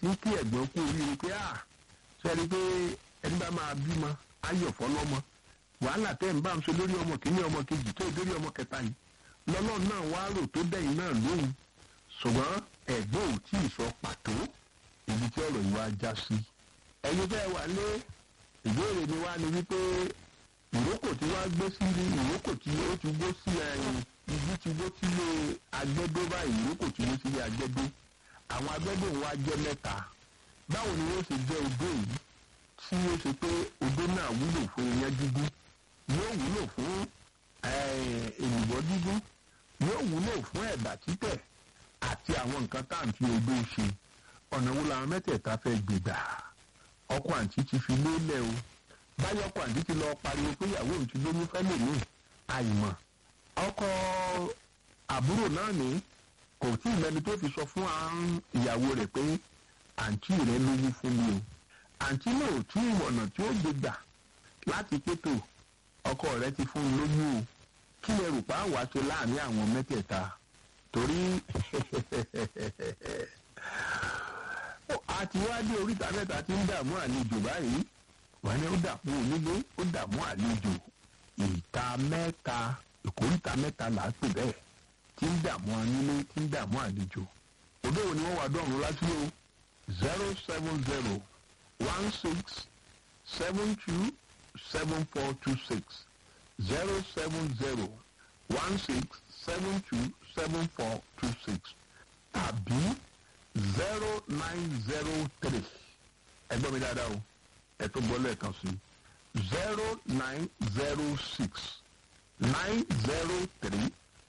tí ń kí ẹ̀gbọ́n kú oríire pé à sẹ́ni pé ẹni bá máa bímọ ayọ̀ fọlọ́mọ wàhálà tẹ́ ń bá ń ṣe lórí ọmọ kìíní ọmọ kejì tó ìdórí ọmọ kẹta yìí lọ́lọ́ náà wá rò tó dẹ̀yìn náà lóhùn ṣùgbọ́n ẹ̀gbọ́n ò tí ì sọ pàtó ibi tí ọ̀rọ̀ yìí wá já sí. ẹ̀yin fẹ́ wà lé ìbéèrè mi wá ni wípé ìrókò tí wàá gbé sí ní ìrókò tí ó ti gbó sí ẹ̀yìn ibi tí gbó sílé agbẹ́dó báyìí ìrókò tí gbó sílé agbẹ́dó àwọn agbẹ́dó wa jẹ́ mẹ́ta báwo ni wọ́n ṣe jẹ́ odó yìí tí ó ṣe pé odó náà wúlò fún iyán dídún yóò wúlò fún èlùbọ́ dídún yóò wúlò fún ẹ̀bà títẹ̀ àti àwọn nǹkan tá à ń fi odó ṣe ọ̀nà wo làwọn mẹ́tẹ̀ẹ̀ta fẹ́ gbègbà ọkọ àǹtí ti fi lélẹ̀ o báyọ̀ ọkọ àǹtí ti lọ pariwo pé ìyàwó òun ti lóyún fẹ́lẹ̀ ní àìmọ̀ ọkọ àbúrò náà ní kò tí ì mẹ́ni tó fi sọ fún ìyàwó rẹ̀ pé àǹtí rẹ̀ lóyún fún mi o àǹtí náà ò tí ì mọ̀nà tí ó gbégbà láti pétò ọkọ rẹ̀ ti fún un lóyún o kí lè rò pa àwa ṣe láàrin àwọn mẹ́tẹ̀ẹ̀ta torí àti wá dé oríta mẹ́ta tí ń dààmú àlejò báyìí wọ́n ní ó dààmú onílé ó dààmú àlejò ìta mẹ́ta ìkóríta mẹ́ta là á pè bẹ́ẹ̀ tí ń dààmú onílé tí ń dààmú àlejò òde wo ni wọ́n wà dọ́run láti o zero seven zero one six seven two seven four two six zero seven zero one six seven two seven four two six tàbí zero nine zero three ẹgbẹ́ mi dáadáa o ẹ tó gbọ́ lẹ́ẹ̀kan sí zero nine zero six nine zero three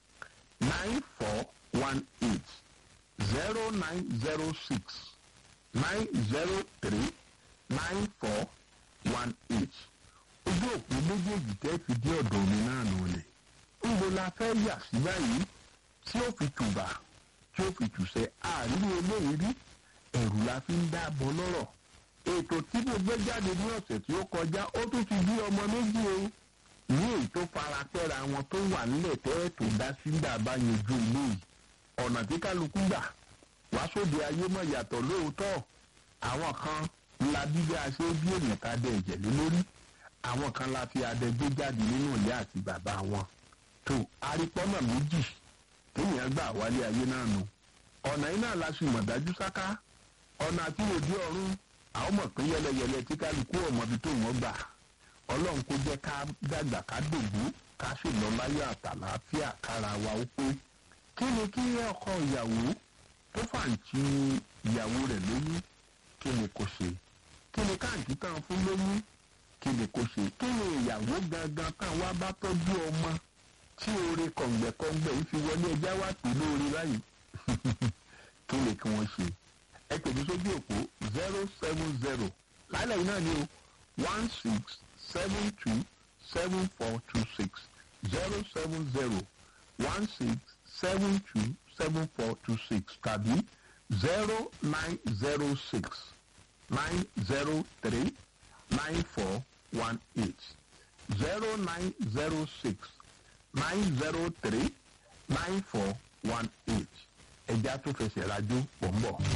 nine four one eight zero nine zero six nine zero three nine four one eight ojú òpó méjèèjì tẹ́ fi dé ọ̀dọ̀ mi náà nù lẹ̀ ńbo la fẹ́ yà sí báyìí tí ó fi tùbà tí ó fi tùsẹ̀ àárín eléyìí rí ẹ̀rù la fi ń dáàbọ̀ lọ́rọ̀ ètò tí mo gbé jáde ní ọ̀sẹ̀ tí ó kọjá ó tún ti bí ọmọ méjì o ní èyí tó fara pẹ́ra wọn tó wà nílẹ̀ tẹ́ẹ̀tò dá sí dàbá yanjú ilé yìí ọ̀nà tí kálukú gbà wá sóde ayé mọ̀ yàtọ̀ lóòótọ́ àwọn kan la bí bí a ṣe bí èèyàn ká dẹ ẹ̀jẹ̀ lé lórí àwọn kan la fi adẹ gbé jáde nínú ìyá àti bàbá wọn tó arípọ́nà méjì téèyàn gbà wálé ayé náà nù ọ̀nà iná la sì mọ̀ dájú sáká ọ̀nà àti òdi ọ̀run àwọn mọ̀ pé yẹlẹyẹlẹ tí kálukú ọmọbi tó wọ́n gbà ọlọ́run kó jẹ́ ká dàgbà ká dògbó ká sì lọ láyọ̀ àtàlàáfíà kára wa ó pé kí ni kí ọkọ ìyàwó tó fàǹtì ìyàwó rẹ̀ lóyún kí ni kò ṣe kí ni káàntì tán fún lóyún kí ni kò ṣe kí ni ìyàwó gangan tán wá bá tọ́jú ọmọ tí oore kọ̀ǹgbẹ̀kọ̀ǹgbẹ̀ yìí fi wọlé ẹjá wá pè lóore báyìí kí ni kí wọ́n ṣe ẹ pè mí sójú òpó zero seven zero lálẹ́ yìí náà ni o one six seven two seven four two six zero seven zero one six seven two seven four two six tàbí zero nine zero six nine zero three nine four one eight zero nine zero six nine zero three nine four one eight ẹja tó fẹsẹ̀ rájò pọ̀ ń bọ̀.